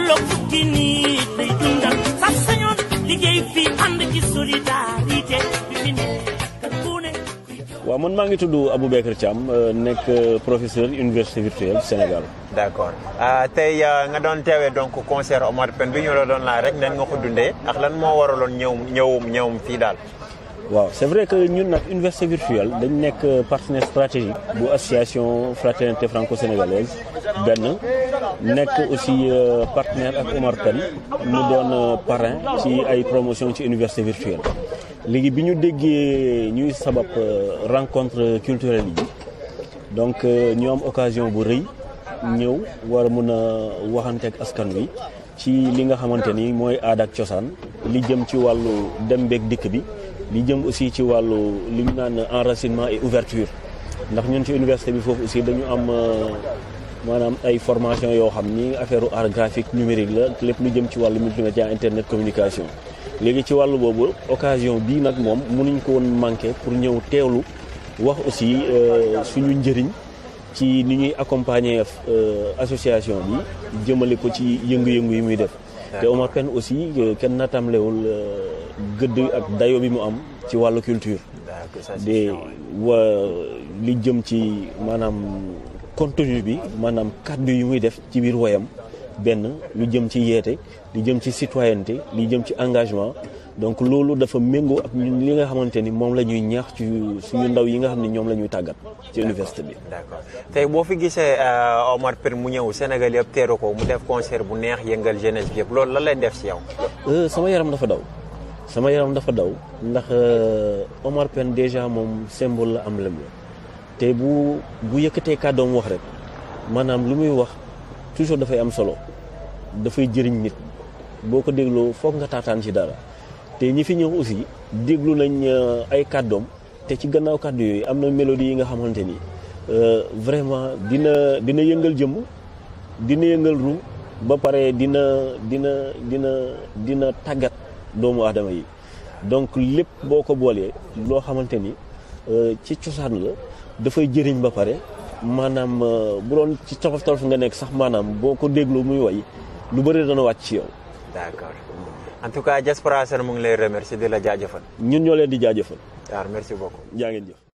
tolloog fukki nit lay dundal sax sañoon liggéey fii ànd ci solidarité bi fi nekk ku ne waaw man maa ngi tudd Aboubacar Thiam nekk professeur université virtuelle Sénégal. d' accord tey nga doon teewee donc concert Omar Pène bi ñu la doon laaj rek nan nga ko dundee ak lan moo waraloon ñëw ñëwum ñëwum fii daal. waaw c' est vrai que ñun nag université virtuelle dañ nekk partenaire stratégique bu association fraternité franco-sénégalaise benn nekk aussi partenaire ak Omar Pène mu doon parrain ci ay promotion ci université virtuelle léegi bi ñu déggee ñuy sabab rencontre culturelle yi donc ñu am occasion bu rëy ñëw war a mun a waxanteeg askan wi ci li nga xamante ni mooy aada ak cosaan li jëm ci wàllu dem beeg dikk bi li jëm aussi ci wàllu li ñu naan enracinement et ouverture ndax ñun ci université bi foofu aussi dañu am maanaam ay formation yoo xam ni affaire art graphique numérique la lépp lu jëm ci wàllu multimédia internet communication léegi ci wàllu boobu occasion bii nag moom mënuñ ko woon manqué pour ñëw teewlu wax aussi suñu njëriñ ci ni ñuy accompagner association bi jëmale ko ci yëngu-yëngu yi muy def te Omar Pène aussi kenn natamlewul gëdd ak dayo bi mu am ci wàllu culture de wa li jëm ci maanaam contenu bi maanaam kàddu yi muy def ci biir woyam benn lu jëm ci yeete li jëm ci citoyenneté li jëm ci engagement donc loolu dafa méngoo ak ñun li nga xamante ni moom la ñuy ñaax ci suñu ndaw yi nga xam ne ñoom la ñuy tàggat ci université bi. d'accord tey boo fi gisee Omar Pène mu ñëw Sénégal yëpp teeru ko mu def concert bu neex yëngal jeunesse bi yëpp loolu lan lay def si yow. sama yaram dafa daw sama yaram dafa daw ndax Omar Pène déjà moom symbole la am lem la te bu bu yëkkatee kàddoom wax rek maanaam lu muy wax toujours dafay am solo dafay jëriñ nit boo ko dégloo foog nga taataan ci dara. te ñi fi ñëw aussi déglu nañ ay kàddoom te ci gannaaw kàddu yooyu am na mélodie yi nga xamante ni vraiment dina dina yëngal jëmm dina yëngal ru ba pare dina dina dina dina tàggat doomu aadama yi donc lépp boo ko boolee loo xamante ni ci cosaan la dafay jëriñ ba pare maanaam bu doon ci tolof tolof nga nekk sax maanaam boo ko déglu muy way lu bëri dana wàcc ci yow. d'accord. en tout cas Diaspora Sène mu ngi lay remercier di la jaajëfal. ñun ñoo leen di jaajëfal. waaw merci beaucoup. jaa ngeen jëf.